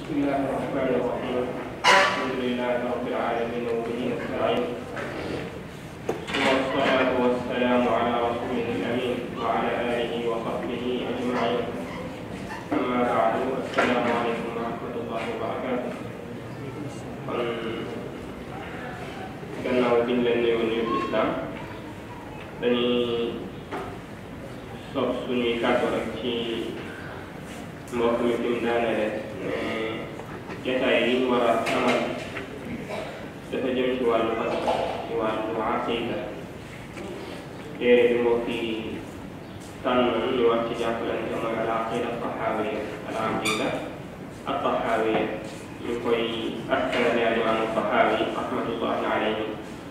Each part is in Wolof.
بسم الله الرحمن الرحيم الحمد لله رب العالمين وبه نستعين ثم الصلاة والسلام على رسوله الأمين وعلى آله وصحبه أجمعين أما بعد السلام عليكم ورحمة الله وبركاته kon gannaaw biñ leen nuyoo nuyu islam dañuy sof suñuy kàddu rek ci mbokk mi fi mu daanele ne jotaay yi ñu war a amal dafa jëm ci wàllu fas ci wàllu aqida téere bi mbokk yi tànn ñu war ci jàppalante mooy al aqida taxaawiya al aqida al taxaawiya ñu koy askanale al imaamu taxaawi rahmatullahi alayhi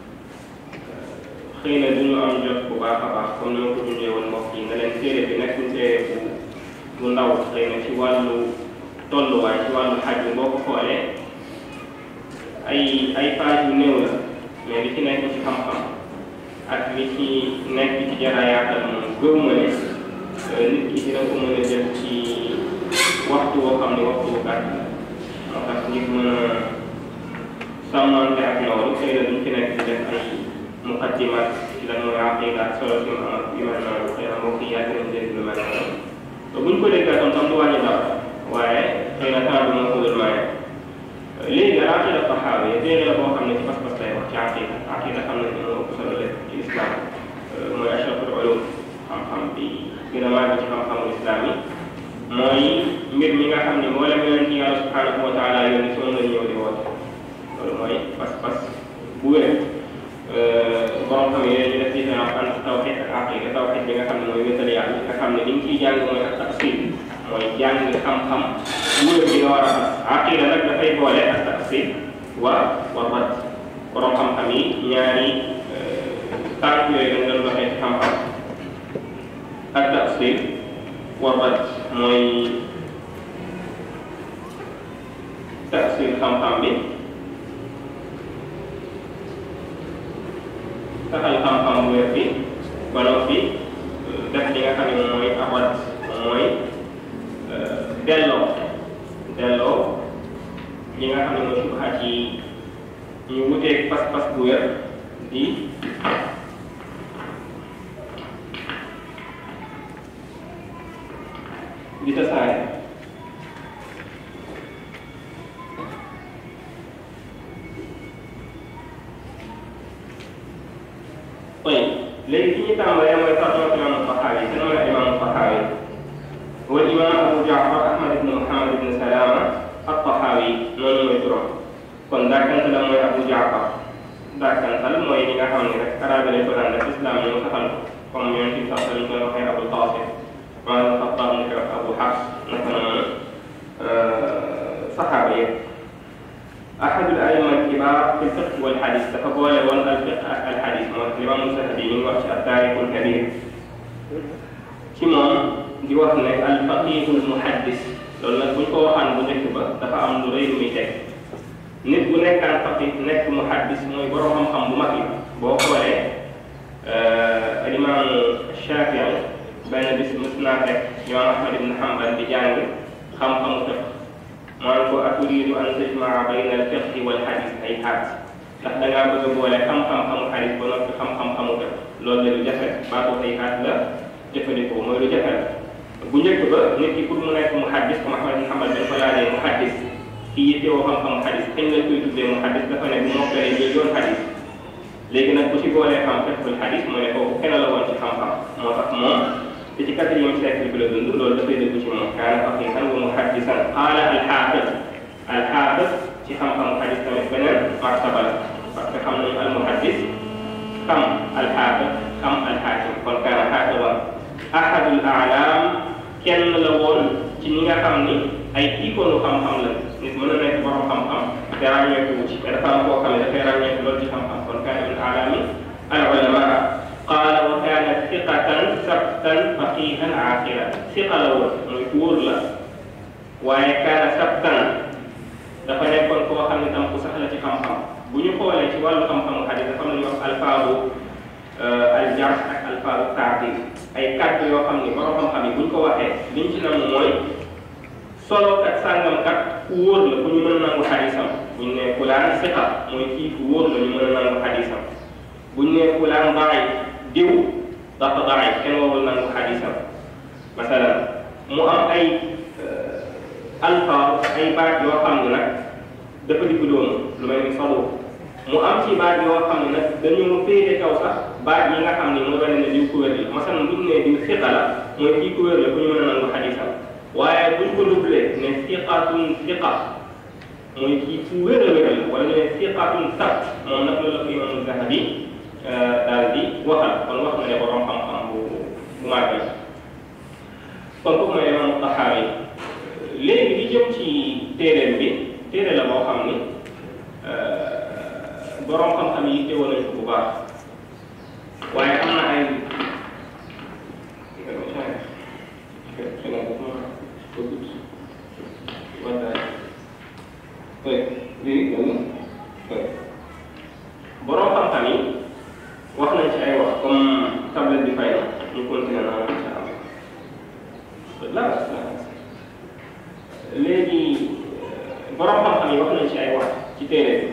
xëy na du ñu am jot bu baax a baax comme ni ma ko dundee woon mbokk yi nga leen téere bi nekk téere bu bu ndaw xëy na ci wàllu tolluwaay ci wàllu xaj bi boo ko xoolee ay ay page yu néew la mais li ci nekk ci xam-xam ak li ci nekk ci jarayaatal moom gëw ma ne nit ki dina ko mën a jël ci waxtu woo xam ne waxtu bu gàtt la moo tax ngir mën a sàmmante ak loolu xëy na duñ ci nekk di def ay muqaddimat ci lan mooy aqida ak solo si mu am ak yu mel noonu xëy na mbokk yi yàgg nañ dégg lu mel noonu te buñ ko déggee tam tam du wàññi dara waaye xëy na temps bi moo ko dul maye léegi aqida taxaawi téere la boo xam ne ci pas-pas lay wax ci aqida aqida xam nañ ne moo ëpp solo lépp ci islam mooy ashraful ulum xam-xam bi gën a màgg ci xam-xamul islam yi mooy mbir mi nga xam ne mboolem yonent yi yàlla subhanahu wa taala yónni si moom lañ ñëw di woote loolu mooy pas-pas bu wér borom xam yooyu ñu def différence entre tawxid ak aqida tawxid bi nga xam ne mooy wéetal yàlla nga xam ne li ñu ciy jàng mooy ak tafsir mooy jàng xam-xam bu wér bi nga war a am aqida nag dafay boole ak tafsir wa wa bat borom xam-xam yi ñaari tànk yooyu dañ doon doxee ci xam-xam ak tafsir wa bat mooy tafsir xam-xam bi saxal xam-xam bu wér bi ba noppi def li nga xam ne moom mooy abat mooy delloo delloo li nga xam ne mooy subhaat yi ñu wuteeg pas-pas bu wér di di tasaare طيب léegi fi ñu tàmbalee mooy tarjama imam Taxaawi te mooy imam Taxaawi wa imam Abu Jaafar Ahmad ibn Muhammad ibn Salama at-Taxaawi noonu mooy turam kon dàkkante la mooy Abu Jaafar dàkkantal mooy li nga xam ne rek arabe lañ ko daan def islam ñu saxal ko comme yonent bi sax lañ koy waxee Abul Qaasim maanaam Xattaab ni ko Abu Xafs naka noonu saxaaba yëpp أحد الأئمة الكبار في الفقه والحديث تفضل ون الفقه الحديث الإمام الذهبي من وقت التاريخ الكبير كمان di wax ne alfaqihul muhaddis loolu nag buñ ko waxaan bu njëkk ba dafa am lu rëy lu muy teg nit bu nekkaan faqih nekk muhaddis mooy borom xam-xam bu mag la boo xoolee alimaamu Shafii benn bis mës naa fekk imaam Ahmad ibn Hanbal di jàng xam-xamu fiqh maan ko aturidu an tajmaa bayna alfiqhi wal xadis ay xaat ndax da ngaa bëgg a boole xam-xam xamu xadis ba noppi xam-xam xamu ko loolu la lu jafe baatu ay xaat la jëfandikoo mooy lu jafe la bu njëkk ba nit ki pour mu nekk mu xaddis comme Ahmad bin Hanbal dañ ko laajee mu xaddis kii yittewoo xam-xamu xadis kañ lañ koy tuddee mu xaddis dafa ne bu mokkalee jël yoon xadis léegi nag bu ci boolee xam fiqhul xadis mu ne kooku kenn la woon ci xam-xam moo tax moom te ci quatrième siècle bi la dund loolu dafay dëgg ci moom kaana faqihan wa muhaddisan qaala alxaafid alxaafid ci xam-xamu xadis tamit beneen martaba la parce que xam nañu almuhaddis xam alxaafid xam alxaakim kon kaana xaafidan ahadul aalaam kenn la woon ci ñi nga xam ni ay ikoonu xam-xam la nit mën na nekk borom xam-xam te ràññeeku wu ci te dafa am koo xam ne dafay ràññeeku loolu ci xam-xam kon kaana min aalaami al ulamaa qaala wa kaana siqatan sabtan faqihan aaqilan siqa la woon muy ku wóor la waaye kaana sabtan dafa nekkoon koo xam ne tam ku sax la ci xam-xam bu ñu xoolee ci wàllu xam-xamu xadis dafa am lu ñuy wax alfaabu aljarh ak alfaabu taadil ay kàddu yoo xam ni borom xam-xam yi bu ñu ko waxee liñ ci nam mooy solo kat sàngam kat ku wóor la ku ñu mën a nangu xadisam buñ ne fulaan siqa mooy kii ku wóor la ñu mën a nangu xadisam buñ ne fulaan daay diw dafa daay kenn warul nangu xadisam masalan mu am ay alfaar ay baat yoo xam ne nag dafa digg doomu lu mel ni solo mu am ci baat yoo xam ne nag dañoo féete kaw sax baat yi nga xam ne moo wane ne diw ku wér la masalan buñ ne diw siqa la mooy kii ku wér la ku ñu mën a nangu xadisam waaye buñ ko dublee ne siqatun siqa mooy kii ku wér a wér la wala ñu ne siqatun sabt moom nag loolu la ko imam Zahabi daal di waxal kon wax na ne borom xam-xam bu bu màgg la kon kooku mooy imam Taxaawi léegi li jëm ci téeréem bi téere la boo xam ni borom xam-xam yi teewoon nañu ko bu baax waaye am na ay borom xam-xam yi wax nañ ci ay wax comme tablette bi fay na ñu continuer naa incha allah léegi borom xam-xam yi wax nañ ci ay wax ci téere bi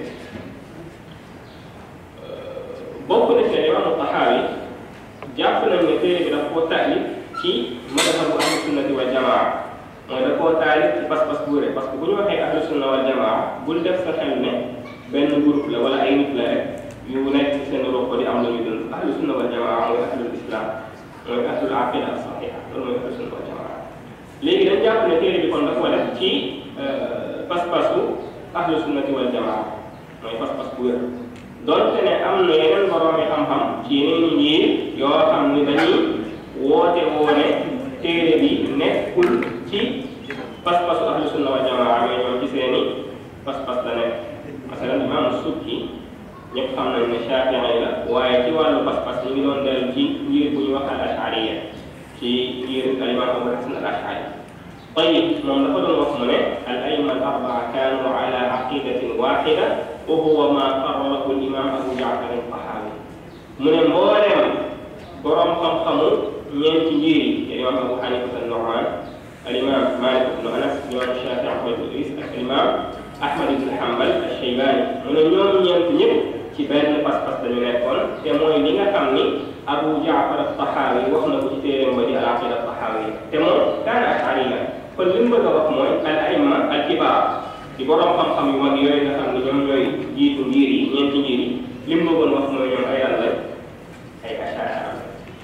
bokk na ci imaamu Taxaawi jàpp nañ ne téere bi daf koo taalif ci madhabu ahlu sunnati wal jamaa mooy da koo taalif ci pas-pas bu wér parce que bu ñu waxee ahlu sunna wal jamaa bul def sa xel ne benn groupe la wala ay nit la rek yu nekk ci seen roq di am la ñuy dund ahlu sunna wal jamaa mooy ahlul islam mooy ahlul aqida as saxiha loolu mooy ahlu sunna wal jamaa léegi dañ jàpp ne téere bi kon da koo def ci pas-pasu ahlu sunnati wal jamaa mooy pas-pas bu wér donte ne am na yeneen boroomi xam-xam ci yeneen i ngir yoo xam ni dañuy woote woone téere bi nekkul ci pas-pasu ahlu sunna wal jamaa mais ñoom ci seeni pas-pas la nekk masalan imam Sukki ñëpp xam nañ ne Shaafi'i la waaye ci wàllu pas-pas ñu ngi doon dellu ci ngir bu ñu wax al ashariya ci ngir al imam Abu Hasan al Ashari tayib moom dafa doon wax mu ne al aima al arbaa kaanu ala aqidatin waxida wa huwa ma qarrarahu al imam Abu Jaafar al Tahawi mu ne mbooleem borom xam-xamu ñeenti ngir yi al imam Abu Hanifa al Nu'man al imam Malik ibn Anas imam Shaafi'i Ahmad ibn Idris ak al imam Ahmad ibn Hanbal al-Shaybani mu ne ñoom ñeent ñëpp ci benn pas-pas dañu nekkoon te mooy li nga xam ni Abu Jaafar al-Tahawi wax na ko ci téeréem ba di al-Aqida al-Tahawi te moom kaana ashari la kon li mu bëgg a wax mooy al-aimma al-kibaar di borom xam-xam yu mag yooyu nga xam ni ñoom ñooy jiitu ngir yi ñeenti ngir yi li mu bëggoon wax mooy ñoom ay yàlla ay ashara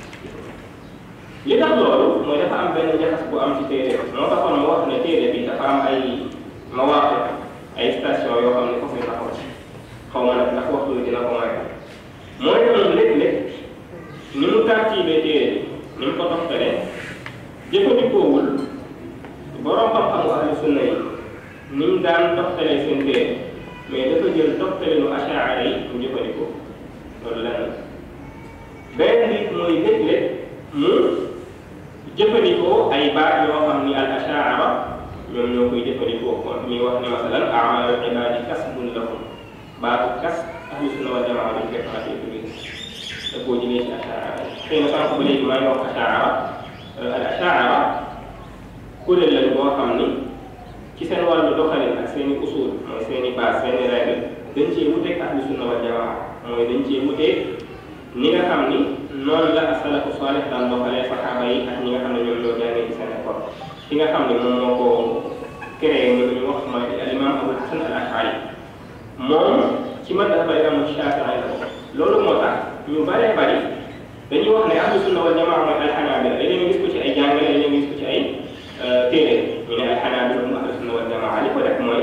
li tax loolu mooy dafa am benn jaxas bu am ci téere moo taxoon mu wax ne téere bi dafa am ay mawaaqif ay station yoo xam ne foofu ñu taxaw ci xaw ma nag ndax waxtu bi dina ko may mooy noonu léeg-léeg ni mu tartiibee téere ni mu ko toftalee jëfandikoowul borom xam-xamu ahlu sunna yi ni mu daan toftalee seen téere mais dafa jël toftale lu achaara yi mu jëfandikoo loolu lenn benn nit mooy léeg-léeg mu jëfandikoo ay baat yoo xam ni al achaara ñoom ñoo koy jëfandikoo kon ñuy wax ne masalan amalu ibaadi kasbun lahum baatu kas ahlu sunna wal jamaa dañ koy faral di utiliser da koo jëlee ci achaara xëy na sànq ba léegi maa ngi wax achaara al achaara kuréel lañ boo xam ni ci seen wàllu doxalin ak seen i usul mooy seen i base seen i règle dañ cee wuteeg ahlu sunna wal jamaa mooy dañ cee wuteeg ni nga xam ni noonu la asalafu salih daan doxalee saxaaba yi ak ñi nga xam ne ñoom ñoo jàngee ci seen école ki nga xam ne moom moo ko créé mu ñu wax mooy al imam Abu Hasan al Ashari moom ci madhab al imam Shafii la loolu moo tax ñu bëree bëri dañuy wax ne ahlu sunna wal jamaa mooy alxanaabila dañuy gis ko ci ay jàngale dañuy gis ko ci ay téere ñu ne alxanaabila moom ahlu sunna wal jamaa li ko def mooy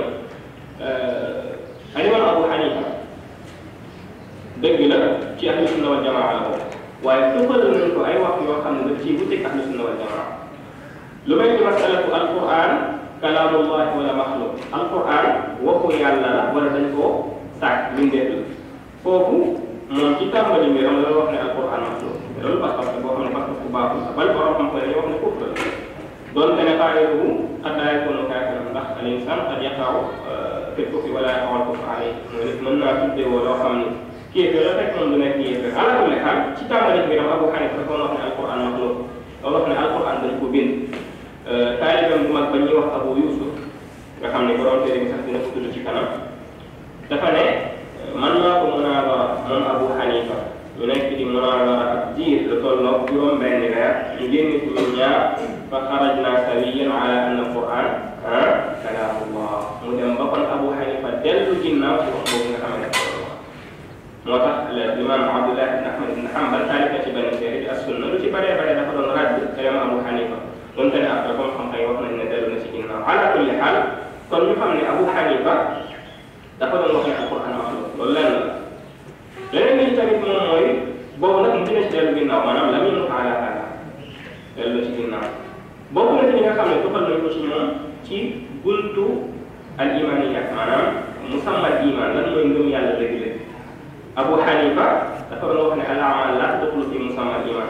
al imam Abu Hanifa dëgg la ci ahlu sunna wal jamaa la bokk waaye tuxalal nañ ko ay wax yoo xam ne daf ciy wuteeg ahlu sunna wal jamaa lu mel ni masalatu alquran kalaamullahi wala maxluq alquran waxu yàlla la wala dañ koo sàkk mbindeef la foofu moom ci tàmbali mbiram la wax ne alquran maxluq loolu pas-pas la boo xam ne pas-pas bu baaxul la bal borom xam ko dañuy wax ne foofu la doonte ne faayiluhu qad laa yakunu kaafiran ndax al insan qad yaqaw fi kufri wala yaqaw al kufr alayhi mooy nit mën naa tuddewoo loo xam ni kéeféer la fekk moom du nekk yéeféer ala kulli xaal ci tàmbali mbiram Abu Hanifa dafa wax ne alquran maxluq loolu wax ne alquran dañ ko bind taalibam bu mag ba ñuy wax Abu Yusuf nga xam ne borom téere bi sax dina ko tudd ci kanam dafa ne man maa ko munaazara moom Abu Hanifa ñu nekk di munaazara ak diir lu tolloog juróom benn weer ñu génn ci ñun ñaar fa xarajna sawiyan ala anna quran ah kalaamullah mu dem ba kon Abu Hanifa dellu ginnaaw ci wax boobu nga xam ne dafa doon wax moo tax l'imam Abdullah ibn Ahmad ibn Hanbal taalif na ci benn téere di as-sunna lu ci bëree bëri dafa doon radd kalam Abu Hanifa donte ne après comme xam-xam yi wax nañ ne dellu na ci ginnaaw ala kulli xaal kon ñu xam ne Abu Hanifa dafa doon wax ne alquran maxluq loolu lenn la leneen li tamit moom mooy boobu nag mu dina ci dellu ginnaaw maanaam lam yunut ala hada dellu ci ginnaaw bokk na ci ñi nga xam ne tuxal nañ ko ci moom ci buntu al imaniyat maanaam musammal iman lan mooy ngëm yàlla dëgg-dëgg Abu Hanifa dafa doon wax ne al amal la tadxulu fi musammal iman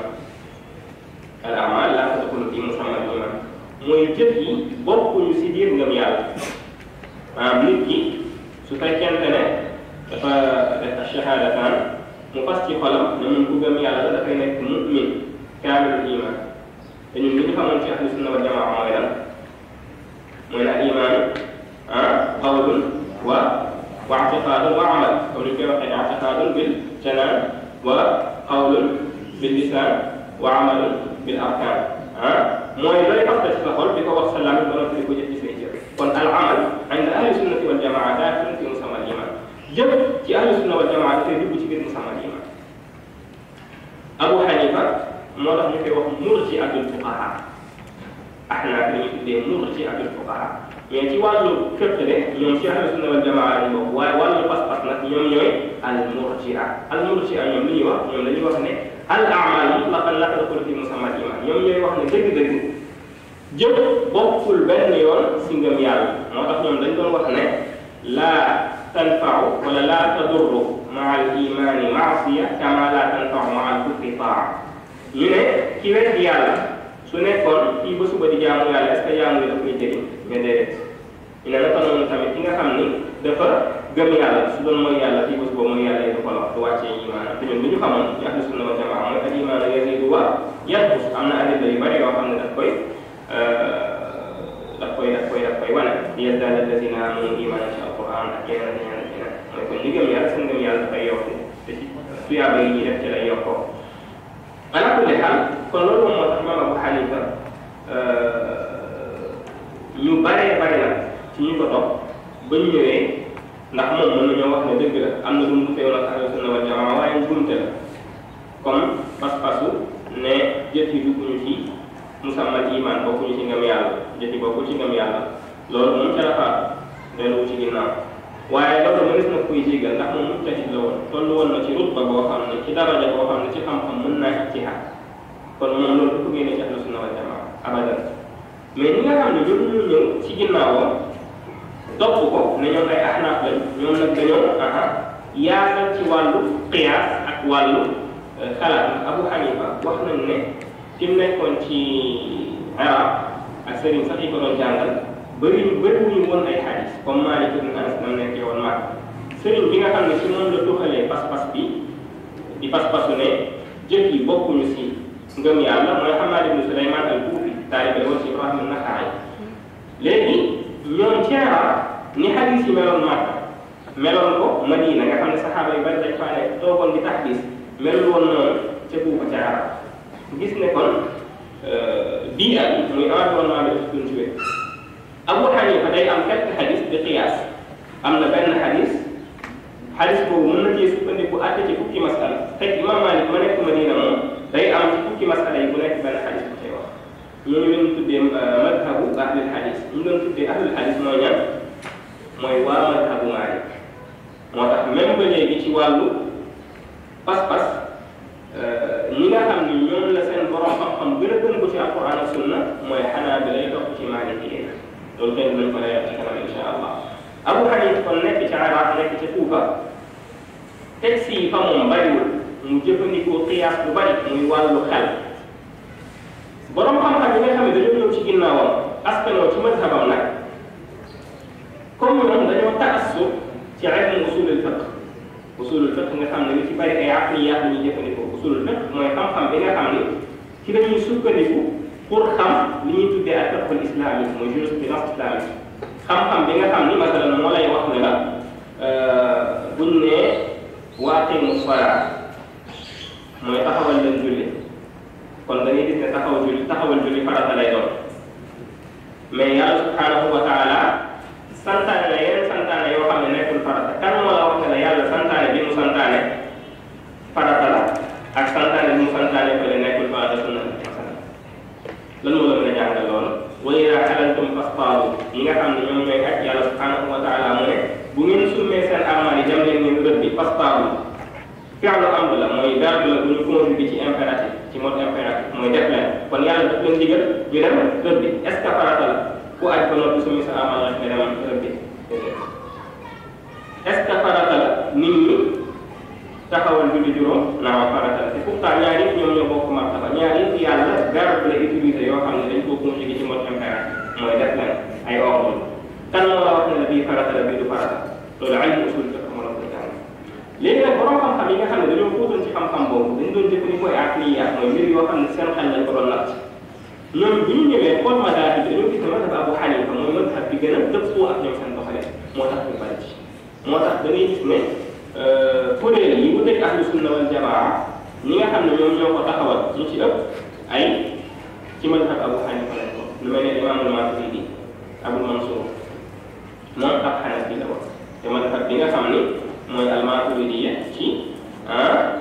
al amal la tadxulu fi musammal iman mooy jëf yi bokkuñu si biir ngëm yàlla maanaam nit ki su fekkente ne dafa def shahadataan mu fas ci xolam ne mun ku gëm yàlla la dafay nekk mu'min kaamilul iman te ñun li ñu xamoon ci ahlu sunna wal jamaa mooy lan mooy ne al iman ah qawlun wa wa i'tiqadun wa amal comme ni ñu koy waxee i'tiqadun bil janaan wa qawlun bil lisaan wa amalun bil arkaan ah mooy looy fas ci sa xol di ko wax sa làmmiñ ba noppi di ko jëf ci say jëf kon al amal inda ahli sunnati wal jamaa daakilun fi musamma al iman jëf ci ahli sunna wal jamaa dafay dugg ci biir musamma al iman Abu Hanifa moo tax ñu koy wax murji'atul fuqaha ahnaaf la ñuy tuddee murji'atul fuqaha mais ci wàllu fiqh de ñoom ci ahlu sunna wal jamaa lañ bokk waaye wàllu pas-pas nag ñoom ñooy al murji'a al murji'a ñoom li ñuy wax ñoom dañuy wax ne al a'mal mutlaqan la tadxulu fi musamma al iman ñoom ñooy wax ne dëgg-dëgg jëf bokkul benn yoon si ngëm yàlla moo tax ñoom dañ doon wax ne laa tanfau wala laa tadurru maa al imani maasiya kama laa tanfau maa al kufri taa ñu ne ki wet yàlla su nekkoon fii ba suba di jaamu yàlla est ce que jaamu yi daf koy jëriñ nga déedéet ñu ne naka noonu tamit ki nga xam ni dafa gëm yàlla su doon mooy yàlla fii ba suba mooy yàlla yi du ko la du wàccee imaana te ñun lu ñu xamoon ci ahlu sunna wal jamaa mooy al imaana yaziidu wa yanqus am na adilla yu bëri yoo xam ne daf koy daf koy daf koy daf koy wane liyazdaada allazina aamanu iimaanan ci alquran ak yeneen ak yeneen ak yeneen mooy kon li gëm yàlla seen gëm yàlla dafay yokku te ci tuyaaba yi ñuy def ci lay yokkoo ala kulli xaal kon loolu moom moo tax imaam Abu Hanifa ñu baree bari nag ci ñu ko topp ba ñu ñëwee ndax moom mën nañoo wax ne dëgg la am na lu mu teew nag ahlu sunna wal jamaa waaye njuumte la comme pas-pasu ne jëf yi dugguñu ci musammal iman bokkuñu ci ngëm yàlla jëf yi bokku ci ngëm yàlla loolu moom ca la faatu delluwu ci ginnaaw waaye loolu mënees na koy jégal ndax moom mujtahid la woon toll woon na ci rutba boo xam ne ci daraja boo xam ne ci xam-xam mën naa ijtihaad kon moom loolu du ko génne ci ahlu sunna wal jamaa abadan mais ñi nga xam ne ñoom ñu ñëw ci ginnaawam topp ko ne ñoom ay ahnaaf lañ ñoom nag dañoo aha yaatal ci wàllu qiyaas ak wàllu xalaat Abu Hanifa wax nañ ne fi mu nekkoon ci arab ak sëriñ sax yi ko doon jàngal bëri ñu bëri wuñu woon ay xadis comme Maalik ibn Anas nam nekkee woon maag sëriñ bi nga xam ne ci moom la tuxalee pas-pas bi di pas-pasu ne jëf yi bokkuñu si ngëm yàlla mooy Hammaad ibn Sulaymaan al-Kuufi taalibe woon ci Ibrahim an-Naxa'i léegi ñoom ci arab ni xadis yi meloon Makka meloon ko Madina nga xam ne saxaaba yu bari dañ faa nekk toogoon di taxdis melul woon noonu ca Kuufa ca arab gis ne kon bii at muy environnement bi dafa continué Abu Hanifa day am quelques xadis di qiyaas am na benn xadis xadis boobu mën na cee sukkandiku àtte ci fukki masala fekk Imam Malik ma nekk Madina moom day am ci fukki masala yi bu nekk benn xadis bu cay wax ñooñu leen tuddee madhabu ahlul xadis ñu doon tuddee ahlul xadis mooy ñan mooy waa madhabu Malik moo tax même ba léegi ci wàllu pas-pas ñi nga xam ni ñoom la seen borom xam-xam gën a gën ko ci alquran ak sunna mooy xanaa bi lay topp ci Maliki yi loolu kenn nañ ko leer ci kanam insha allah Abu Hanifa kon nekk ci Iraq nekk ci Kuufa texte yi fa moom bariwul mu jëfandikoo qiyaas bu bari muy wàllu xel borom xam-xam yi nga xam ne dañoo ñëw ci ginnaawam askanoo ci mazhabam nag comme ñoom dañoo taassub ci ilmu usulul fiqh usulul fiqh nga xam ne li ci bari ay aqliyaat la ñuy jëfandikoo usulul fiqh mooy xam-xam bi nga xam ne ci dañuy sukkandiku pour xam li ñuy tuddee ak fiqhul islamique mooy jurisprudence islamique xam-xam bi nga xam ni masalan moo lay wax ne la buñ ne waaqimu salaa mooy taxawal leen julli kon da ngay gis ne taxaw julli taxawal julli farata lay doon mais yàlla subhanahu wa taala santaane la yeneen santaane yoo xam ne nekkul farata kan moo la wax ne la yàlla santaane bi mu santaane farata la ak santaane bi mu santaane fële nekkul farata sunna lan moo la mën a jàngal loolu wa idaa halaltum fastaadu ñi nga xam ne ñoom ñooy aj yàlla subhanahu wa taala mu ne bu ngeen summee seen armal yi dem leen ngeen rëbbi fastaadu fi'lu amr la mooy verbe la bu ñu conjugué ci impératif ci mode impératif mooy def leen kon yàlla daf leen digal ñu dem rëbbi est ce que farata la ku aj ba noppi summi sa armal rek nga dem rëbbi est ce que farata la nit ñi taxawal julli juróom naa farata la te pourtant ñaar yëpp ñoom ñoo bokk martaba ñaar yëpp yàlla verbe la utilisé yoo xam ne dañ koo conjugué ci mode impératif mooy def leen ay ordre kan moo la wax ne la bii farata la bii du farata loolu ay usul fiqh moo la koy jàng léegi nag borom xam-xam yi nga xam ne dañoo xuutoon ci xam-xam boobu dañ doon jëfandikoo ay aqliyaat mooy mbir yoo xam ne seen xel lañ ko doon natt ñoom bi ñu ñëwee xool madaahib bi dañoo gis ne madhab Abu Hanifa mooy madhab bi gën a dëppoo ak ñoom seen doxale moo tax ñu bari ci moo tax da ngay gis ne kuréel yi wuteeg ahlu sunna wal jamaa ñi nga xam ne ñoom ñoo ko taxawal ñu ci ëpp ay ci madhab Abu Hanifa lañ ko lu mel ne imaamul Maturidi Abul Mansour moom ab Hanafi la woon te madhab bi nga xam ni mooy al-Maturidiyya ci ah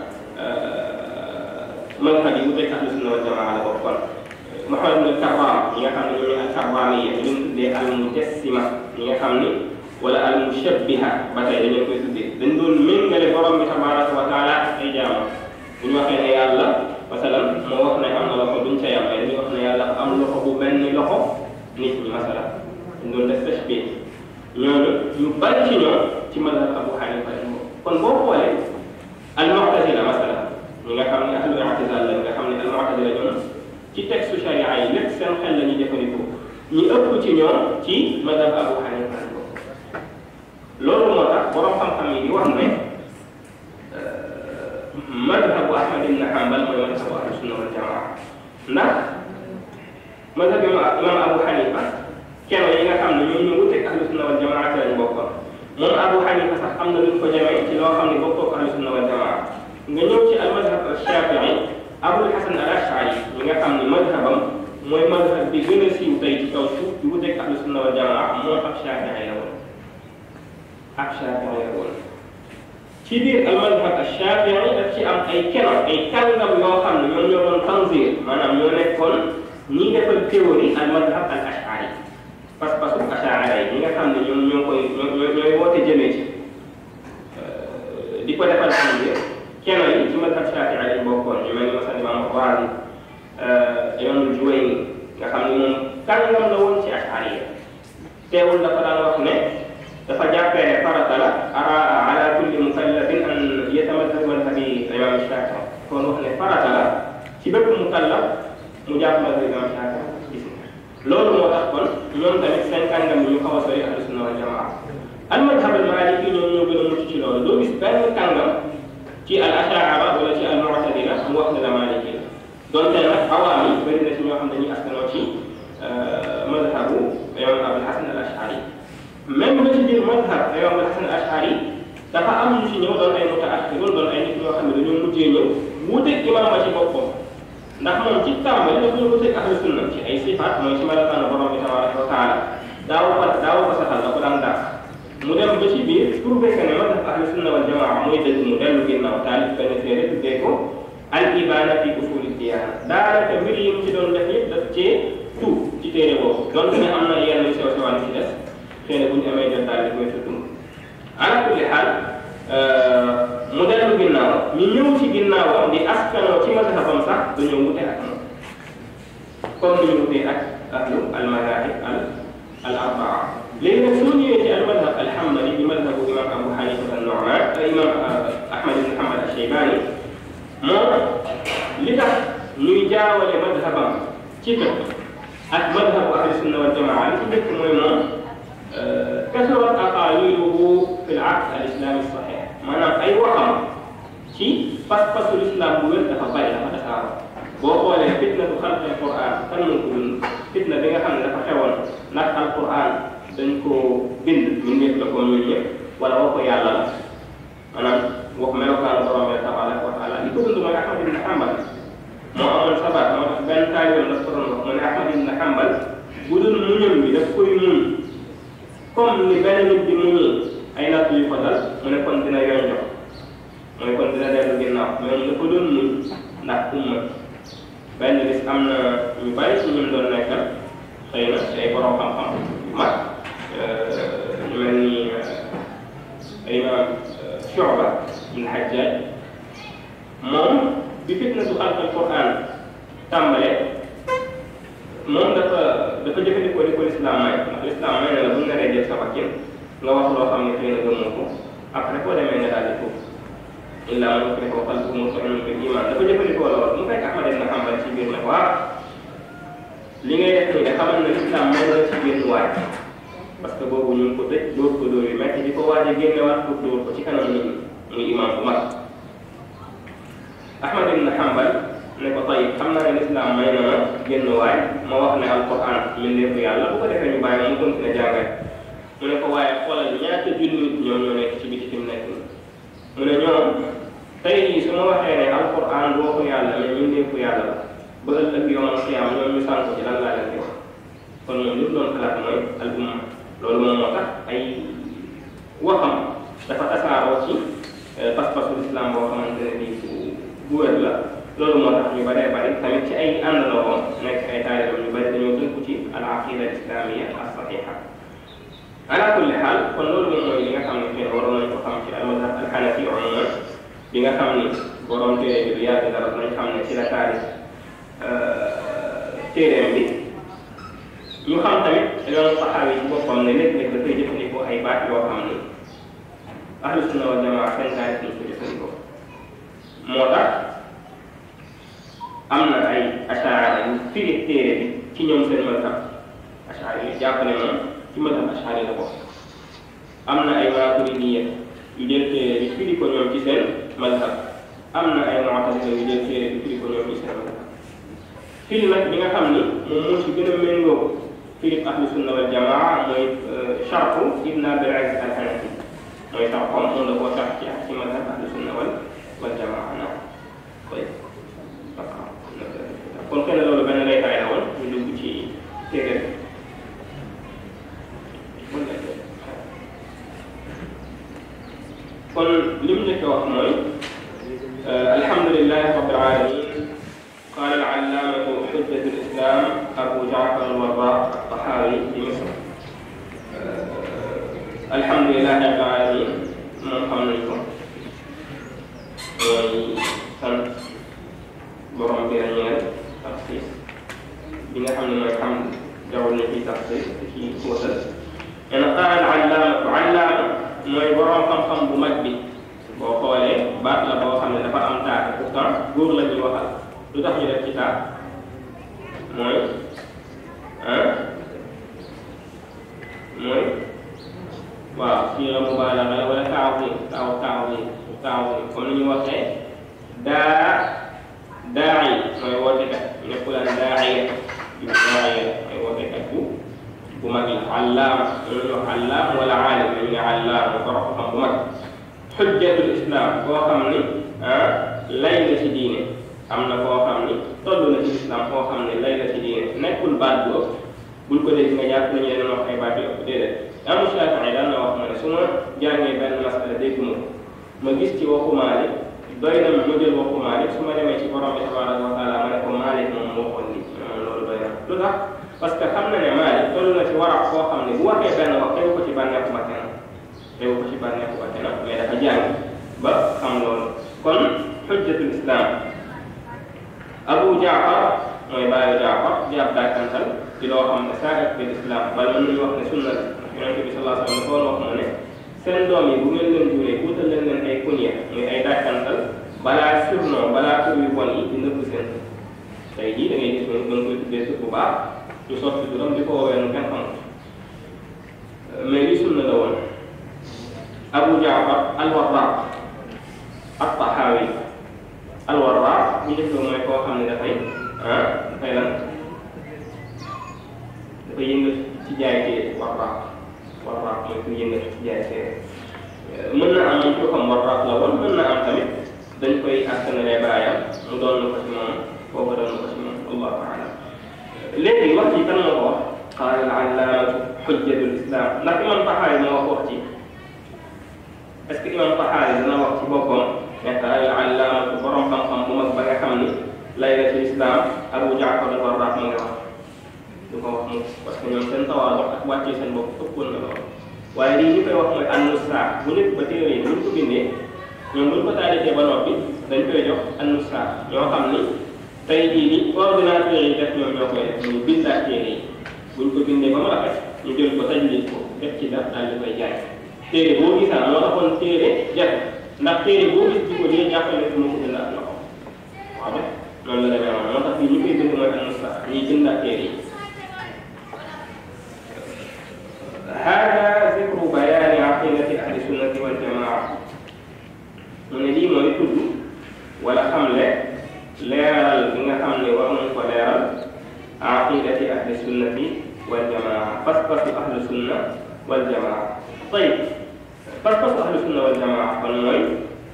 madhab yi wuteeg ahlu sunna wal jamaa la bokkoon Muhammad ibn Karram ñi nga xam ne ñooy al-Karramiyya ñu leen tuddee al-Mujassima ñi nga xam ni wala al-Mushabbiha ba tey dañu leen koy tuddee dañ doon méngale borom bi tabaraka wa taala ak ay jaamam bu ñu waxee ne yàlla masalan moo wax ne am na loxo duñ ca yam dañuy wax ne yàlla am loxo bu mel ni loxo nit ñi masalan dañ doon def tashbih ñooñu ñu bari ci ñoom ci madhab Abu Hanifa lañ bokk kon boo xoolee al-Mu'tazila masalan ñi nga xam ne ahlu i'tizal lañ nga xam ne al-Mu'tazila ñoom ci texte sharia yi lépp seen xel la ñuy jëfandikoo ñi ëpp ci ñoom ci madhab Abu Hanifa lañ bokk loolu moo tax borom xam-xam yi di wax ne madhabu Ahmad ibn Hanbal mooy madhabu ahlu sunna wal jamaa ndax madhab imam Abu Hanifa kenn yi nga xam ne ñoom ñoo wuteeg ahlu sunna wal jamaa ci lañ bokkoon moom Abu Hanifa sax am na luñ ko jamee ci loo xam ne bokkoo ahlu sunna wal jamaa nga ñëw ci al madhab Shafii Abul Hasan al Ashari ñi nga xam ne madhabam mooy madhab bi gën a siiw tey ci kaw suuf di wuteeg ahlu sunna wal jamaa moo ab Shafii la woon ab Shafii la woon ci biir al madhab al Shafii daf ci am ay keno ay kàngam yoo xam ne ñoom ñoo doon tanzir maanaam ñoo nekkoon ñi defal théorie al madhab al Ashari pas-pasu achaara yi ñi nga xam ne ñoom ñoo koy ñoo ñooy woote jëmee ci di ko defal xam ne kenn yi ci madhab Shaafi'i lañ bokkoon ñu mel ni masalan imaam Razi imaam Juwayni nga xam ne moom kàngam la woon ci achaari yi teewul dafa daan wax ne dafa jàppee ne farata la ara ala kulli mukallafin an yatamadhab madhabi imaam Shaafi'i kon wax ne farata la ci bépp mukallaf mu jàpp madhab imaam Shaafi'i gis nga loolu moo tax kon ñoom tamit seen kàngam yi ñu xaw a sori ahlu sunna wal jamaa al madhab al maliki ñoom ñoo gën a mucc ci loolu doo gis benn kàngam ci al ashaara wala ci al mu'tazila mu wax ne la maliki la donte nag awaam yi bëri na ci ñoo xam ne dañuy askanoo ci madhabu imam abul hasan al ashari même ba ci biir madhab imam abul hasan al ashari dafa am ñu ci ñëw doon ay mutaaxirun doon ay nit ñoo xam ne dañoo mujjee ñëw wuuteeg imaam ci boppam ndax moom ci tàmbali dafa ñu wuteeg ahlu sunna ci ay sifaat mooy ci melokaanu borom bi tabaraka wa taala daaw ko daaw ko saxal da ko daan daax mu dem ba ci biir prouvé que ne madhab ahlu sunna wal jamaa mooy dëgg mu dellu ginnaaw taalif benn téere tuddee ko al ibana fi usuli diyaana daanaka mbir yi mu ci doon def yëpp daf cee tout ci téere boobu donte ne am na yenn sew sewaan ci des xëy na bu ñu amee jot daal di koy tudd ala kulli xaal mu dellu ginnaaw ñu ñëw ci ginnaawam di askanoo ci mazhabam sax dañoo wute ak moom comme ni ñu wutee ak ahlu al madahib al al arbaa léegi nag soo ñëwee ci al madhab al hanbali di madhabu imam abu hanifa al nu'man imam ahmad ibn hanbal al shaybani moom li tax ñuy jaawale madhabam ci fiqh ak madhabu ahli sunna wal jamaa li ci njëkk mooy moom kasurat aqaaliluhu fi al aqd al islami sahih maanaam ay waxam ci pas-pasu islam bu wér dafa bari dafa tasaaroo boo xoolee fitna bu xalqi alquran kan moo ko dund fitna bi nga xam ne dafa xewoon ndax alquran dañ koo bind ñu nekk la comme ñun ñëpp wala waxu yàlla la maanaam wax melokaanu borom bi tabaraka wa taala li ko dund mooy Ahmad ibn Hanbal moo amoon sabat moo tax benn taalibeem daf ko doon wax mu ne Ahmad ibn Hanbal bu dul muñam bi daf koy muñ comme ni benn nit di muñee ay natt yu ko dal mu ne kon dina yoon jox mooy kon dina dellu ginnaaw mais mu ne ko doon muñ ndax umma benn bis am na ñu bari ci ñun doon nekkal xëy na ay borom xam-xam yu mag ñu mel ni ay imaam Shu'ba ibn Hajjaj moom bi fitnatu xalqal Qur'an tàmbalee moom dafa dafa jëfandikoo di ko lislaam may ndax lislaam may na la bu ñu naree jël sa bakkin nga wax loo xam ne xëy na gëmoo ko après boo demee nga daal di tuub illa man ukriha wa qalbuhu mutma'innun bil iman dafa jëfandikoo loolu mu fekk Ahmad ibn Hanbal ci biir ne waa li ngay def nii de xamal na lislaam may na ci génn waay parce que boobu ñu ngi ko tëj dóor ko dóor yu metti di ko waaj a génnewaat pour dóor ko ci kanam nit ñi muy imam bu mag Ahmad ibn Hanbal ne ko tayib xam naa ne lislaam may na ma génn waay ma wax ne alquran mbindeefu yàlla bu ko defee ñu bàyyi mu continué jàngale mu ne ko waaye xoolal ñaata junni nit ñoom ñoo nekk ci biti fi mu nekk nii mu ne ñoom tey jii su ma waxee ne alquran du waxu yàlla mais mbindeefu yàlla la ba ëllëg yomal xiyaam ñoom ñu sànk ci lan laa leen di wax kon moom li mu doon xalaat mooy al umma loolu moom moo tax ay waxam dafa tasaaroo ci pas-pasu islam boo xamante ne bii bu bu wér la loolu moo tax ñu bëree bëri tamit ci ay àndandoo nekk ay taalibam ñu bëri dañoo tënku ci al aqida al islamia as saxiha ala kulli xaal kon loolu moom mooy li nga xam ne xëy na waroon nañ ko xam ci al mazhab al xanafi umuman bi nga xam ni borom téere bi du yàgg dara nañ xam ne ci la taarif téereem bi ñu xam tamit yoon saxaawi ci boppam ne léeg-léeg dafay jëfandikoo ay baat yoo xam ni ahlu sunna wal jamaa seen taarif ñu ko jëfandikoo moo tax am na ay achaara yu firi téere bi ci ñoom seen mazhab achaara yi jàpp ne moom ci mazhab achaara la bokk am na ay maaturidiya yu jël téere bi firi ko ñoom ci seen mazhab am na ay mu'tazila yu jël téere bi firi ko ñoom ci seen mazhab firi nag bi nga xam ni moom moo ci gën a méngoo firi ahlu sunna wal jamaa mooy chartu ibn abil aziz al hanafi mooy charxom moom la koo sax ci ci mazhab ahlu sunna wal wal jamaa naam koy kon xëy na loolu benn lay taay la woon ñu dugg ci téere kon li mu njëkk a wax mooy alhamdulilahi rabbil alamin قال العلامة حجة الإسلام أبو جعفر الوراق الطحاوي في مصر الحمد لله رب العالمين من قبلكم وسنت borom bi ñeel taxsiis bi nga xam ne mooy xam jaww na ci taxsiis ci xóotal nee na qaal allaamatu allaama mooy borom xam-xam bu mag bi boo xoolee baat la boo xam ne dafa am taate pourtant góor la ñuy waxal lu tax ñu def ci taat mooy ah mooy waaw fii la mubaalaga la wala taaw bi taaw taaw bi taaw bi comme ni ñu waxee daa daa'i mooy wootekat nekkulaan daa'iya yu daa'iya mooy wootekat bu bu mag la allaam ñu ñu allaam wala aalim ñu ne allaam mu borom xam bu mag xujjatul islam koo xam ni ah lay la ci diine am na koo xam ni toll na ci islam koo xam ni lay la ci diine nekkul baat bu ëpp buñ ko dégg nga jàpp nañu leen wax ay baat yu ëpp déedéet amu Shaafi'i daan na wax ma ne su ma jàngee benn masala dégg ma ma gis ci waxu Maalik doy na ma jël waxu Maalik su ma demee ci borom bi tabaraka wa taala ma ne ko Maalik moom moo waxoon lii man loolu doy na lu tax parce que xam na ne Maalik toll na ci warab koo xam ne bu waxee benn wax tegu ko ci bànneexu ba kenn tegu ko ci bànneexu ba kenn mais dafa jàng ba xam loolu kon xujjatul islam Abu Jaafar mooy baayu Jaafar di ab dàkkantal ci loo xam ne saa bil islam bala mën nañu wax ne sunna la ndax yonente bi sallallahu alayhi wa sallam dafa wax mu ne seen doom yi bu ngeen leen juree wutal leen leen ay kunya muy ay dàkkantal balaa surnom balaa tur yu bon yi di nëbb seen tey jii da ngay gis moom da nga koy tuddee tur bu baax ñu soppi turam di ko woowee nu kenn xamut mais li sunna la woon Abu Jaafar al-Warraq at-Tahawi al-Warraq ñu def mooy koo xam ne dafay ah dafay lan dafay yëngal ci jaay ci Warraq warraq mooy ku yëngati jaay téere mën na am moom tuuxam warraq la woon mën na am tamit dañ koy askanalee baayam mu doon na ko ci moom kooku doon na ko ci moom allahu alam léegi wax ci kan moo ko wax qaala al allaamatu xujjatul islam ndax imam taxaari moo wax wax ci est ce que imam taxaari dana wax ci boppam ne qaala al allaamatu borom xam-xam bu mag ba nga xam ni laylatul islam abu jaafar al warraq mu ngi wax du ko wax mu parce que ñoom seen tawaadu ak wàccee seen bopp ëppoon na lool waaye lii ñu koy wax mooy annusa bu nekk ba téere yi buñ ko bindee ñoom buñ ko taalifee ba noppi dañ koy jox annusa ñoo xam ni tey jii ni ordinateur yi def ñoom ñoo koy def ñu bindaat téere yi buñ ko bindee ba mu rafet ñu jël ko tajlid ko def ci daf daal di koy jaay téere boo gisaan moo taxoon téere jafe ndax téere boo gis di ko dee jàppale ko moo ko bindaat loxo waaw ba noonu la demee woon moo tax fii ñu koy bind mooy annusa ñuy bindaat téere yi هذا ذكر بيان عقيدة أهل السنة والجماعة من لي موي تود ولا خملة ليرال بيغا خملة وامن كو ليرال عقيدة أهل السنة والجماعة فاسقط أهل السنة والجماعة طيب فاسقط أهل السنة والجماعة kon mooy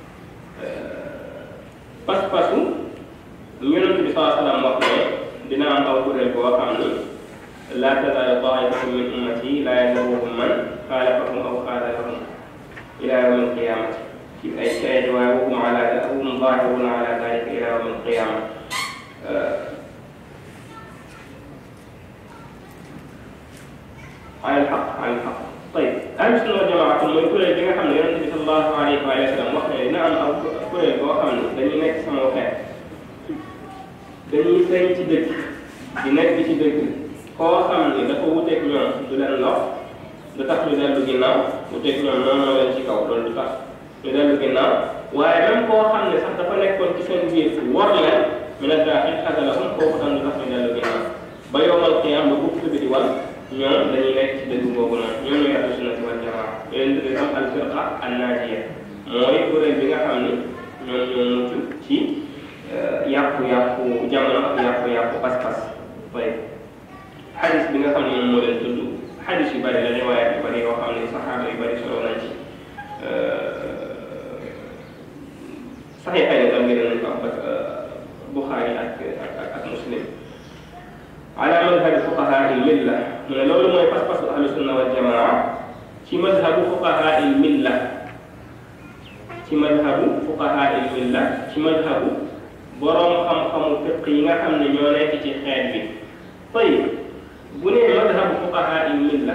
pas-pasu yonent bi saa salaam wax ne dina am aw kuréel boo xam ni لا تزال طائفة من أمتي لا يضرهم من خالفهم أو خالفهم إلى يوم القيامة في أي شيء وهم على هم ظاهرون على ذلك إلى يوم القيامة آه على الحق على الحق طيب أهل السنة والجماعة mooy kuréel bi nga xam ne yonent bi sallallahu alayhi wa sallam wax ne dina am aw kuréel boo xam ne dañuy nekk sama xeet dañuy feeñ ci dëkk di nekk ci dëkk koo xam ni dafa wuteeg ñoom du leen lox du tax ñu dellu ginnaaw wuteeg ñoom noonu moo leen ci kaw loolu du tax ñu dellu ginnaaw waaye même koo xam ne sax dafa nekkoon ci seen biir war leen mi ne daaxil xasalahum kooku tam du tax ñu dellu ginnaaw ba yowmal qiyam ba bukk bi di wal ñoom dañuy nekk ci dëgg boobu noonu ñoom ñooy ahlu sunnati wal jamaa leen tuddee tam al firqa an naajiya mooy kuréel bi nga xam ni ñoom ñoo mucc ci yàqu-yàqu jamono ak yàqu-yàqu pas-pas xadis bi nga xam ne moom moo leen tudd xadis yu bëri la riwaayaat yu bëri yoo xam ne saxaaba yu bëri solo nañ ci saxiixay ne tam ngeen nañ ko ak Buxaari ak ak ak Muslim ala madhabi fuqahaa il milla mu ne loolu mooy pas-pasu ahlu sunna wal jamaa ci madhabu fuqahaa il milla ci madhabu fuqahaa il milla ci madhabu boroom xam-xamu fiq yi nga xam ne ñoo nekk ci xeet bi tayib bu nee madhabu fuqahaa il milla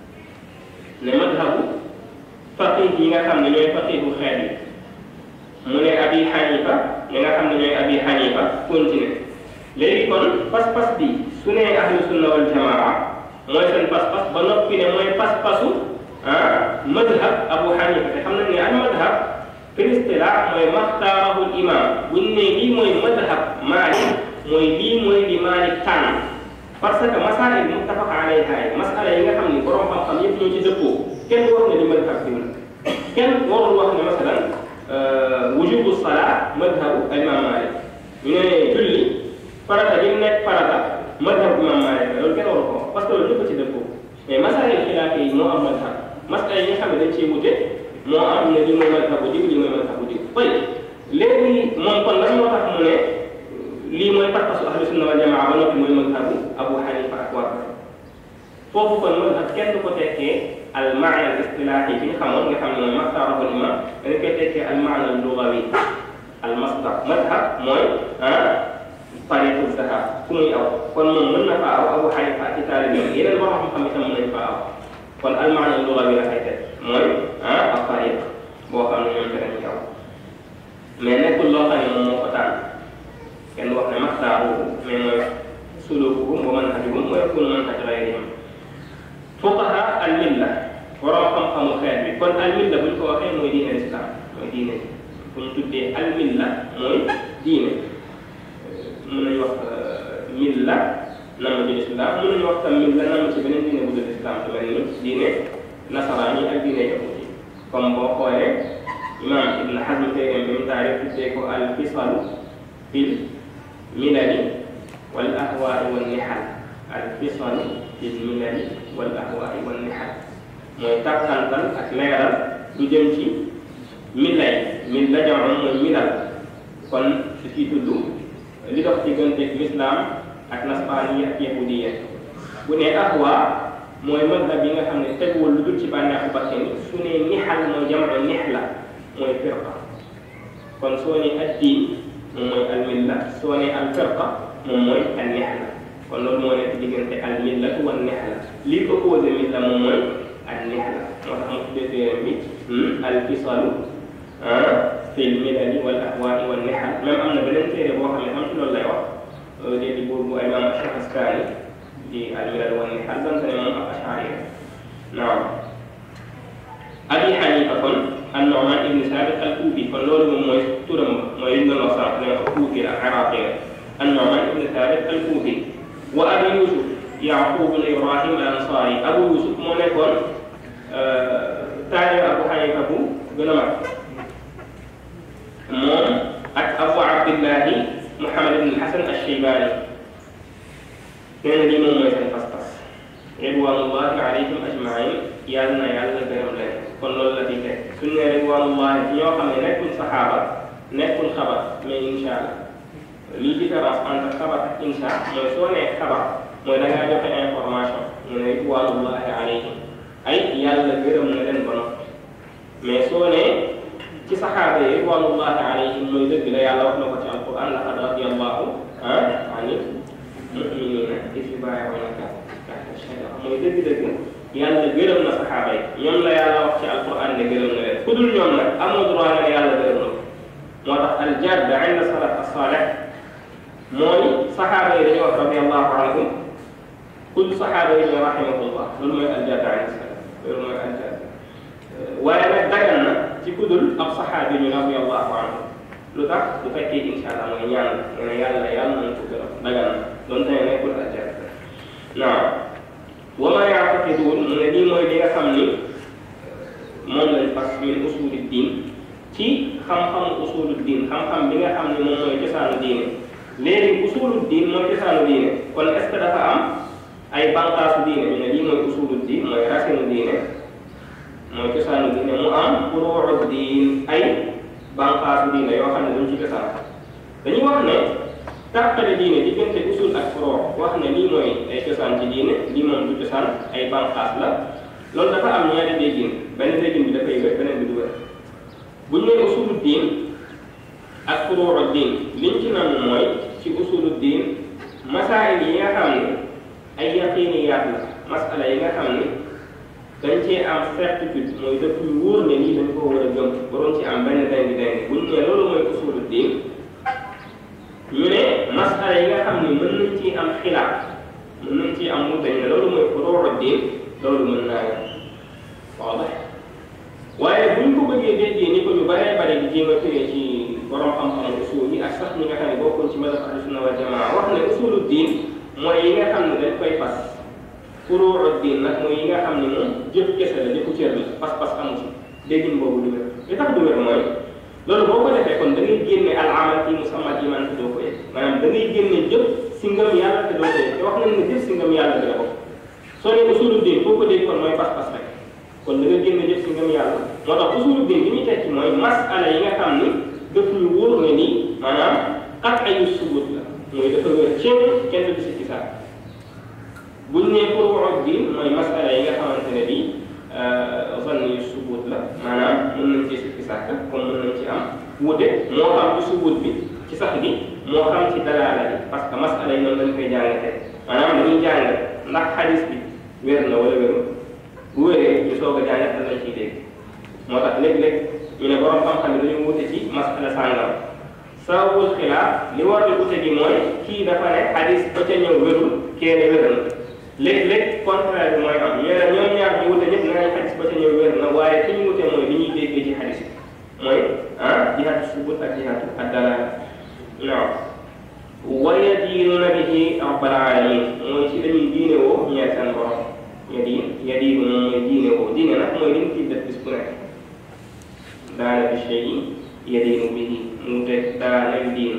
ne madhabu faqih yi nga xam ne ñooy faqihu xeet yi mu ne abi xanifa ñi nga xam ne ñooy abi xanifa continué léegi kon pas-pas bi su nee ahlu sunna wal jamaa mooy seen pas-pas ba noppi ne mooy pas-pasu ah madhab abu xanifa te xam nañ ne al madhab pristilaa mooy maxtaarahu imam buñ ne lii mooy madhab maalik mooy lii mooy li maalik tànn parce que masail muttafaq alayha yi masala yi nga xam ni borom xam-xam yëpp ñoo ci dëppoo kenn warul ne li madhab diw la kenn warul wax ne masalan wujubu salaa madhabu imam Malik ñu ne julli farata gi nekk farata madhabu imam Malik la loolu kenn waru ko parce que loolu ñëpp ci dëppoo mais masail xilaaf yi moo am madhab masala yi nga xam ne dañ cee wute moo am ne li mooy madhabu diw li mooy madhabu diw bay léegi moom kon lan moo tax mu ne lii mooy pas-pasu ahlu sunna wal jamaa ba noppi mooy madhabu Abu Hanifa ak waa foofu kon madhab kenn du ko tekkee al maana al istilaahi bi nga xamoon nga xam ne mooy maxtaarahu al imam dañ koy tekkee al maana al lugawi al masdar madhab mooy ah tariqu zahab fu muy aw kon moom mën na faa aw Abu Hanifa ci taalibe yeneen borom xam-xam itam mën nañ faa aw kon al maana al lugawi la koy teg mooy ah ak tariq boo xam ne ñoom danañ ci aw mais nekkul loo xam ne moom moo ko tànn kenn wax ne maxtaaruhu mais mooy sulukuhum wa manhajuhum wa yakunu manhaj gayrihim fuqaha al milla borom xam-xamu xeet bi kon al milla bu ñu ko waxee mooy diine islam mooy diine bu ñu tuddee al milla mooy diine mën nañu wax milla nama ci islam mën nañu wax tam milla nama ci beneen diine bu dul islam lu mel ni diine nasaraan yi ak diine yahud yi comme boo xoolee imam ibn Hazm téeréem bi mu taarif tuddee ko al fisalu fil milali wal ahwaai wal nihal al fisalu fil milali wal ahwaai wal nihal mooy tàkkantal ak leeral lu jëm ci milla yi milla jamono mooy milal kon su ciy tudd li dox diggante lislaam ak nasraani ak yahudiya bu ne ahwa mooy mazhab bi nga xam ne teguwul lu dul ci bànneexu bakkan su ne nixal mooy jamono nixla mooy firqa kon soo ne addiin moom mooy almilla soo ne alfirqa moom mooy al nixla kon loolu moo nekk diggante al millatu wan nixla lii opposé milla moom mooy al nixla moo tax mu tuddee téere bi al fisalu fi l milali wal ahwaai wal nixal même am na beneen téere boo xam ne am ci loolu lay wax dee di buur bu imam Shahrastani di al milal wan nixal donte ne moom ab ashari naam abi xanifa kon an Nu'man ibn Sabit al kuufi kon loolu moom mooy turam mooy li ñu doon wax sànq ne ak kuufi la iraqi la an Nu'man ibn Sabit al kuufi wa abi Yusuf Yaqub ibn Ibrahim al Ansari abu Yusuf moo nekkoon taalibe abu xanifa bu gën a mag moom ak abu abdillahi Muhammad ibn Hasan al-Shaybani nee na lii moom mooy seen pas-pas ridwanullahi alayhim ajmain yàlla na yàlla gërëm leen kon loolu la di teg suñu ne ridwanullahi ñoo xam ne nekkul saxaaba nekkul xabar mais insha allah lii différence entre xabar ak insha mooy soo nee xabar mooy da ngaa joxe information mu ne ridwanullahi alayhim ay yàlla gërëm na leen ba noppi mais soo nee ci saxaaba yi ridwanullahi alayhim mooy dëgg la yàlla wax na ko ci alquran laqad radiyallahu ani muminina is yubayi'unaka tahta shajara mooy dëgg-dëgg yàlla gërëm na saxaaba yi ñoom la yàlla wax ci alquran ne gërëm na leen ku dul ñoom nag amoo droit nga ne yàlla gërëm na ko moo tax aljadd inda salaf as-salih mooy saxaaba yi dañuy wax radiyallahu anhum ku dul saxaaba yi ñooy rahimahullah loolu mooy aljadd inda salaf loolu mooy aljadd waaye nag dagan na ci ku dul ab saxaabi ñu radiyallahu anhu lu tax bu fekkee incha allah mooy ñaan nga ne yàlla yàlla nañ ko gërëm dagan na doon tane nekkul aljadd naam wa ma yaataqiduun mu ne lii mooy li nga xam ni moom lañ fas min usuli diin ci xam-xamu usulu diin xam-xam bi nga xam ni moom mooy cosaanu diine léegi usulu diin mooy cosaanu diine kon est ce que dafa am ay banqaasu diine ñu ne lii mooy usulu diin mooy racine diine mooy cosaanu diine mu am furuucu diin ay banqaasu diine yoo xam ne duñ ci cosaan dañuy wax ne tàqale diine diggante usul ak furuu wax ne lii mooy ay cosaan ci diine lii moom du cosaan ay banqaas la loolu dafa am ñaari déggin benn déggin bi dafay wér beneen bi du wér bu ñu nee usulu diin ak furuu diin liñ ci nam mooy ci usulu diin masaayil yi nga xam ne ay yaqiiniyaat la masala yi nga xam ne dañ cee am certitude mooy daf ñu wóor ne lii dañ ko war a gëm waroon ci am benn dengi dengi bu ñu nee loolu mooy usulu diin ñu ne masala yi nga xam ne mën nañ ci am xilaaf mën nañ ci am mu dañ ne loolu mooy furuu diin loolu mën naa yem waaw waaye bu ñu ko bëggee déggee ni ko ñu baree bare di jéem a tëree ci borom xam-xam usul yi ak sax ñi nga xam ne bokkoon ci mazhab ahlu sunna wal jamaa wax ne usulu diin mooy yi nga xam ne dañ koy fas furuu diin nag mooy yi nga xam ne moom jëf kese la jëfu cër la pas-pas amu ci déggin boobu du wér li tax du wér mooy loolu boo ko defee kon da ngay génne al amal fi musammat iman te doo ko yëg maanaam da ngay génne jëf si ngëm yàlla te doo ko yëg te wax nañ ne jëf si ngëm yàlla bi la bokk soo ne usulu diin foo ko dégg kon mooy pas-pas rek kon da nga génne jëf si ngëm yàlla moo tax usulu diin li muy tekki mooy masala yi nga xam ni daf ñu wóor ne nii maanaam xat ayu subut la mooy dafa wér ceeb kenn du si kisaab buñ ne furuu diin mooy masala yi nga xamante ne bii zann yu subut la maanaam mën nañ ci sikki sàkk comme mën nañ ci am wute moo xam ci subut bi ci sax gi moo xam ci dalaala bi parce que masala yi noonu lañ koy jàngatee maanaam dañuy jàng ndax xadis bi wér na wala wérul bu wéree ñu soog a jàngat lañ ciy dégg moo tax léeg-léeg ñu ne borom xam-xam yi dañu wute ci masala sàngam sababul xilaaf li war di wute gi mooy kii dafa ne xadis ba ca ñëw wérul kee ne wér na léeg-léeg contraire bi mooy am ñu ne ñoom ñaar ñu wute ñëpp nañ xadis ba ca ñëw wér na waaye fi ñu wute mooy li ñuy déggee ci xadis bi mooy ah jihaatu subut ak jihaatu ak dalaala non wa yadiinuna bihi rabbal alamin mooy ci dañuy diine woo ñeer seen borom yadiin yadiinu moom mooy diine woo diine nag mooy li ñu ciy def bis bu nekk daana bi shay yadiinu bihi mu teg daana bi diin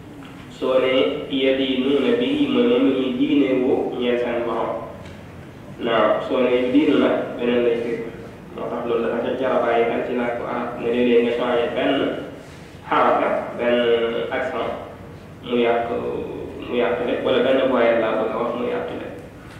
soo ne yadiinuuna bihi mooy moom la ñuy diine woo ñeer seen borom naaw soo nee diinu nag beneen lay firi moo tax loolu dafa ca jar a bàyyi xel ci làkku arab ne léeg-léeg nga changé benn xaraka benn accent mu yàq mu yàq lépp wala benn voyelle laa bëgg a wax mu yàq lépp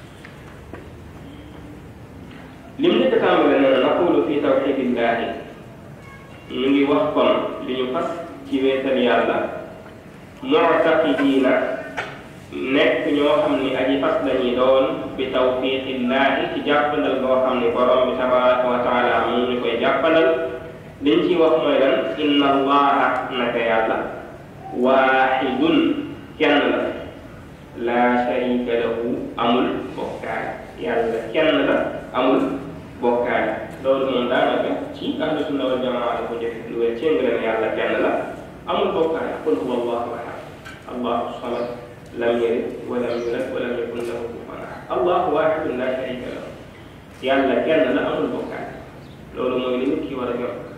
lim njëkk a tàmbale nee na naqulu fi tawxidillahi ñu ngi wax kon li ñu fas ci wéetal yàlla muctaqidiina nekk ñoo xam ni aji fas lañuy doon bi tawfiqillaahi ci jàppandal boo xam ni borom bi tabaraka wa taala mu ñu koy jàppandal liñ ciy wax mooy lan inna allaha naka yàlla waaxidun kenn la laa sharika lahu amul bokkaale yàlla kenn la amul bokkaale loolu moom daanaka ci ahlu sunna wal jamaa la ko njëkk lu wér céng la ne yàlla kenn la amul bokkaale qul huwa allahu ahad allahu samad lam yalid walam yulad walam yakun lahu kufuwan ahad allahu wahidun la sharika lahu yàlla kenn la amul bokkaale loolu mooy li nit ki war a yor